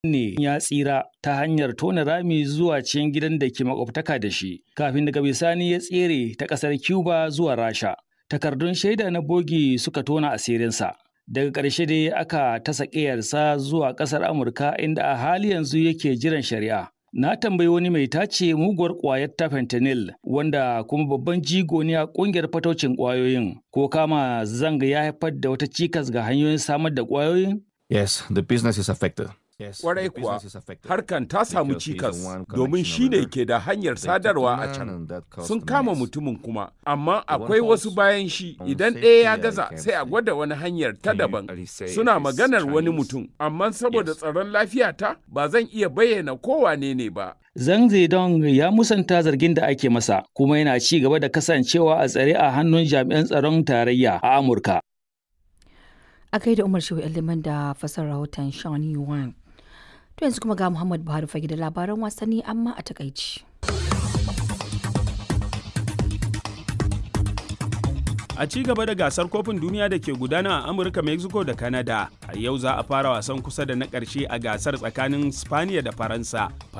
ne ya tsira ta hanyar tona rami zuwa cikin gidan da ke makwabtaka da shi kafin daga bisani ya tsere ta ƙasar Cuba zuwa Rasha. Takardun shaida na bogi suka tona asirinsa. Daga ƙarshe dai aka tasa ƙiyarsa zuwa ƙasar Amurka inda a hali yanzu yake jiran shari'a. Na tambayi wani mai tace muguwar ƙwayar ta fentanyl wanda kuma babban jigo ne a ƙungiyar fataucin ƙwayoyin ko kama zanga ya haifar da wata cikas ga hanyoyin samar da ƙwayoyin? Yes, the business is affected. Kwarai kuwa, harkan ta samu cikas domin shi ne ke da hanyar sadarwa a can. Sun kama mutumin kuma, amma akwai wasu bayan shi idan ɗaya ya gaza sai a gwada wani hanyar ta daban. Suna maganar wani mutum, amma saboda tsaron lafiyata ba zan iya bayyana kowane ne ba. Zhang Zedong ya musanta zargin da ake masa, kuma yana ci gaba da kasancewa a tsare a hannun jami'an tsaron tarayya a Amurka. A kai da Umar Shehu Liman da fasar rahoton Sean Yuan. To yanzu kuma ga Muhammad Buhari fage da labaran wasanni amma a takaici. A ci gaba da gasar kofin duniya da ke gudana a Amurka, Mexico da Canada, a yau za a fara wasan kusa da na ƙarshe a gasar tsakanin Spaniya da Faransa.